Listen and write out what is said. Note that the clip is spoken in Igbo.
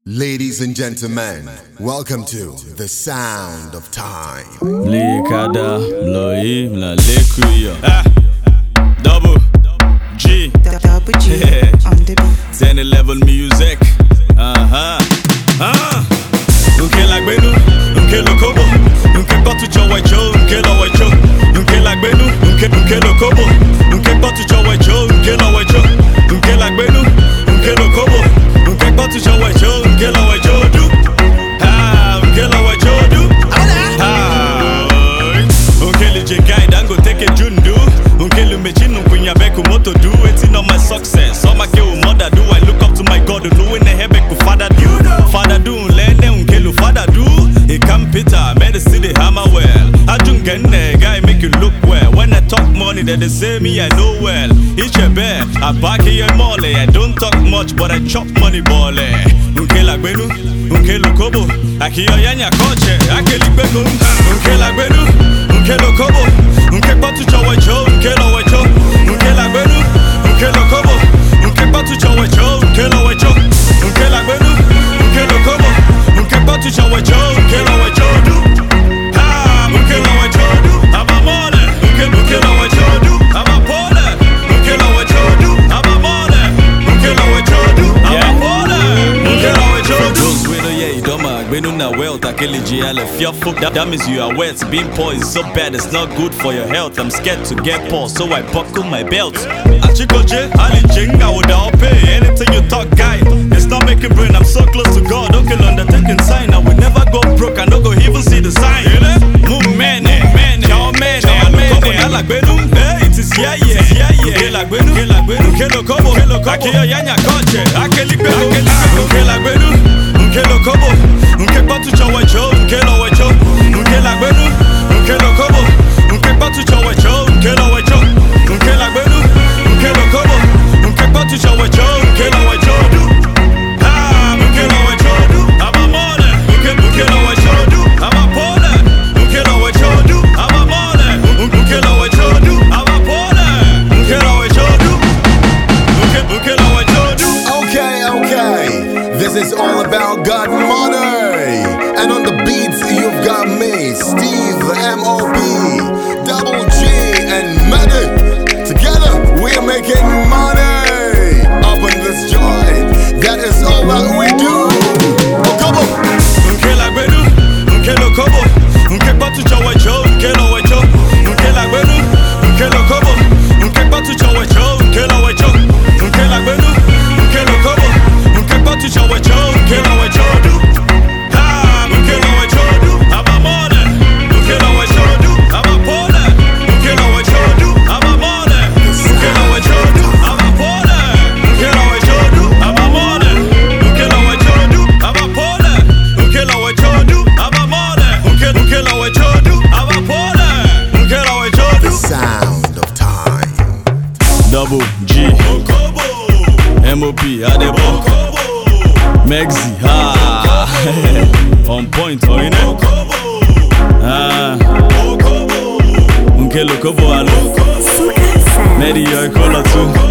Ladies and gentlemen, welcome to the sound of time. Likada, Mloi, Mlalekuya. Ah, double G, Double G on the beat. 10 level music. Uh-huh. Ah, nke lagbenu, nke lokobo, nke kpọtụchọ wecho, nke lọ wecho, nke lagbenu, nke nke lokobo, nke kpọtụchọ wecho, nke lọ wecho, nke lagbenu, nke lokobo, nke kpọtụchọ wecho, nke lọ wecho du. Ah, nke lọ wecho du. Ah, Nkele Jekai Dangote ke Jundu Nkele Mechinu Kunya Beku Moto do Waiting on my success All my girl mother do I look up to my God Who in the heaven ku father do Father do Lene Nkele father do He come Peter Made the city hammer well Ajun Genne Guy make you look well When I talk money They, they say me I know well Each a bear I back here mole I don't talk much But I chop money ball Nkele Agbenu Nkele Kobo Akiyo Yanya Koche Akeli Gbego Nkele Agbenu nke lokobo nke kpọtụchọ wecho nke lọ wecho nke lagbenu nke lokobo nke kpọtụchọ wecho nke lọ wecho nke lagbenu nke lokobo nke kpọtụchọ wecho nke lọ wecho du ha nke lọ wecho du abamole nke nke lọ wecho du abapole nke lọ wecho du abamole nke lọ wecho du abapole nke lọ wecho du. Those wey no hear idoma agbenu na wealth akeleji ale fearful that, that means you are wet being poor is so bad it's not good for your health i'm scared to get poor so i buckle my belt achikoje alichenga woda ope anything you talk guy it's not making brain i'm so close to god okay undertaking sign i will never go broke i no go even see the sign mu mene mene jao mene mene alagbenu eh it is yeah yeah yeah yeah nke lagbenu nke lagbenu nke lokobo nke lokobo akiyo yanya koche akeligbenu nke lagbenu nke lokobo nke kpọtụchọ wecho nke lọ wecho nke lagbenu nke lokobo nke kpọtụchọ wecho nke lọ wecho nke lagbenu nke lokobo nke kpọtụchọ wecho nke lọ wecho du Ah, nke lọ wecho du abamole nke nke lọ wecho du abapole nke lọ wecho du abamole nke lọ wecho du abapole nke lọ wecho du nke nke lọ wecho du Okay, okay. This is all about God money. And on the beats, you've got me, Steve M.O.B., Double G, and Medi. Together, we're making money. Up in this joint. That is all that we do. Oh, come on. nke lagbenu nke lokobo nke kpọtụchọ wecho nke lọ wecho nke lagbenu nke lokobo nke kpọtụchọ wecho nke lọ wecho nke lagbenu nke lokobo nke kpọtụchọ wecho nke lọ wecho du Ha, nke lọ wecho du abamole nke lọ wecho du abapole nke lọ wecho du abamole nke lọ wecho du abapole nke lọ wecho du abamole nke lọ wecho du abapole nke lọ wecho du abamole nke nke lọ wecho du abapole nke lọ wecho The du sound of time. Double G Okobo MOP Adebo Okobo Mexi ha On point oh you know Ah Okobo Nke Lokobo alo Suka Sound. Medi yo kola too